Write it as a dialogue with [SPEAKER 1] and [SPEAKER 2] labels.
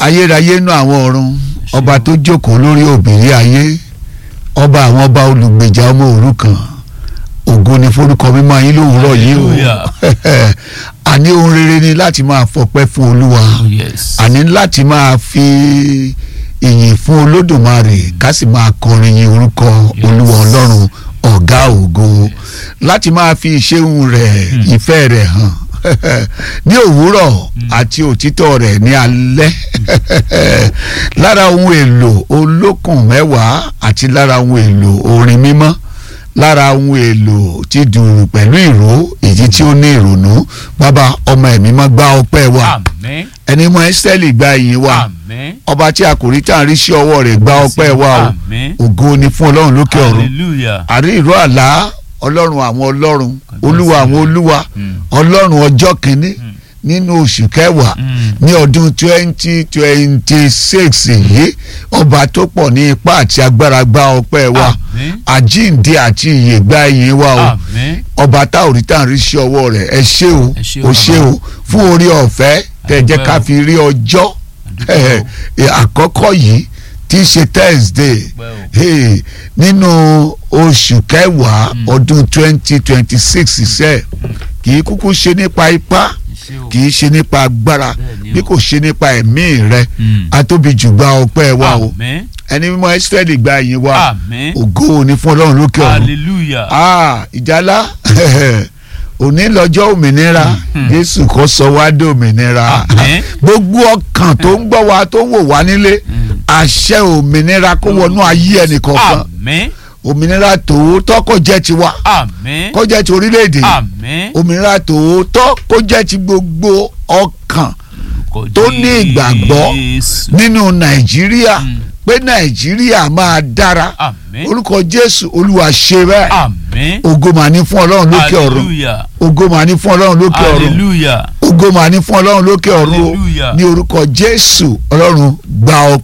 [SPEAKER 1] ayérayé nú àwọn ọ̀run ọba tó jókòó lórí òbírí ayé ọba àwọn ọba olùgbèjà ọmọ òrukàn ògo ni forúkọ mímọ́ yín lówùúrọ̀ yìí o
[SPEAKER 2] Hallelujah.
[SPEAKER 1] àní ohun rere ni láti máa fọpẹ́ fún olúwa
[SPEAKER 2] Oh, yes.
[SPEAKER 1] àní láti máa fi ìyìn fún olódùmarè ká sì máa kọrin yin orúkọ
[SPEAKER 2] Yes.
[SPEAKER 1] olúwa ọlọ́run ọ̀gá ògo láti máa fi ìṣeun rẹ̀ ìfẹ́ rẹ̀ hàn ní òwúrọ̀ àti òtítọ́ rẹ̀ ní alẹ́ lára ohun èlò olókùn mẹ́wàá àti lára ohun èlò orin mímọ́ lára ohun èlò tí dùrù pẹ̀lú ìró èyí tí ó ní ìrònú bàbá ọmọ ẹ̀mí mọ́ gbá ọpẹ́ wa
[SPEAKER 2] Àmín.
[SPEAKER 1] ẹni mọ ẹ́sítẹ́lì gba ìyìn wa
[SPEAKER 2] Àmín.
[SPEAKER 1] ọba tí a kò rí tá à ń rí sí ọwọ́ rẹ̀ gba ọpẹ́ wa o
[SPEAKER 2] Àmín.
[SPEAKER 1] ògo ni fún ọlọ́run lókè ọ̀run
[SPEAKER 2] Hallelujah.
[SPEAKER 1] àrí ìró àlá ọlọ́run àwọn ọlọ́run
[SPEAKER 2] Kábíyèsí
[SPEAKER 1] olúwa àwọn
[SPEAKER 2] rẹ̀.
[SPEAKER 1] olúwa
[SPEAKER 2] Mm.
[SPEAKER 1] ọlọ́run ọjọ́ kìíní nínú oṣù kẹwàá
[SPEAKER 2] Mm.
[SPEAKER 1] ní ọdún twenty twenty six yìí ọba tó pọ̀ ní ipá àti agbára gba ọpẹ́ wa
[SPEAKER 2] Àmín.
[SPEAKER 1] àjíǹde àti ìyè gba ìyìn wa o
[SPEAKER 2] Àmín.
[SPEAKER 1] ọba tá ò rí tá à ń rí sí ọwọ́ rẹ̀ ẹ ṣé o
[SPEAKER 2] Ẹ ṣé o,
[SPEAKER 1] o ṣé o fún orí ọ̀fẹ́ tẹ̀ jẹ́ ká
[SPEAKER 2] Àdúpẹ́ o.
[SPEAKER 1] fi rí ọjọ́
[SPEAKER 2] Àdúpẹ́ o.
[SPEAKER 1] eh, àkọ́kọ́ yìí tí í ṣe Thursday
[SPEAKER 2] Àdúpẹ́ o.
[SPEAKER 1] hey, nínú oṣù kẹwàá ọdún twenty twenty six iṣẹ́ kì í kúkú ṣe nípa ipá
[SPEAKER 2] Ṣé o?
[SPEAKER 1] kì í ṣe nípa agbára
[SPEAKER 2] Bẹ́ẹ̀ni o.
[SPEAKER 1] bí kò ṣe nípa ẹ̀mí rẹ
[SPEAKER 2] Mm.
[SPEAKER 1] atóbi jù gba ọpẹ́ wa o
[SPEAKER 2] Àmín.
[SPEAKER 1] ẹni mímọ́ Ísírẹ́lì gba ìyìn wa
[SPEAKER 2] Àmín.
[SPEAKER 1] ògo ni fún Ọlọ́run lókè ọ̀run
[SPEAKER 2] Hallelujah.
[SPEAKER 1] ah ìjálá òní lọ́jọ́ òmìnira jésù kó sọ wá dé òmìnira
[SPEAKER 2] Àmín.
[SPEAKER 1] gbogbo ọkàn tó ń gbọ́ wa tó ń wò wá nílé àṣẹ òmìnira kó wọnú ayé ẹnìkọ̀ọ̀kan
[SPEAKER 2] Àmín.
[SPEAKER 1] òmìnira tòótọ́ kó jẹ́ tiwa
[SPEAKER 2] Àmín.
[SPEAKER 1] kó jẹ́ ti orílẹ̀-èdè yìí.
[SPEAKER 2] Àmín.
[SPEAKER 1] òmìnira tòótọ́ kó jẹ́ ti gbogbo ọkàn
[SPEAKER 2] Orúkọ
[SPEAKER 1] tó ní ìgbàgbọ́
[SPEAKER 2] Jésù.
[SPEAKER 1] nínú nàìjíríà
[SPEAKER 2] Mm.
[SPEAKER 1] pé nàìjíríà máa dára
[SPEAKER 2] Àmín.
[SPEAKER 1] orúkọ jésù olúwa ṣe bẹ́ẹ̀
[SPEAKER 2] Àmín.
[SPEAKER 1] ògo mà ní fún ọlọ́run lókè ọ̀run
[SPEAKER 2] Hallelujah.
[SPEAKER 1] ògo mà ní fún ọlọ́run lókè ọ̀run
[SPEAKER 2] Hallelujah.
[SPEAKER 1] ògo mà ní fún ọlọ́run lókè ọ̀run o
[SPEAKER 2] Hallelujah.
[SPEAKER 1] ní orúkọ jésù ọlọ́run gba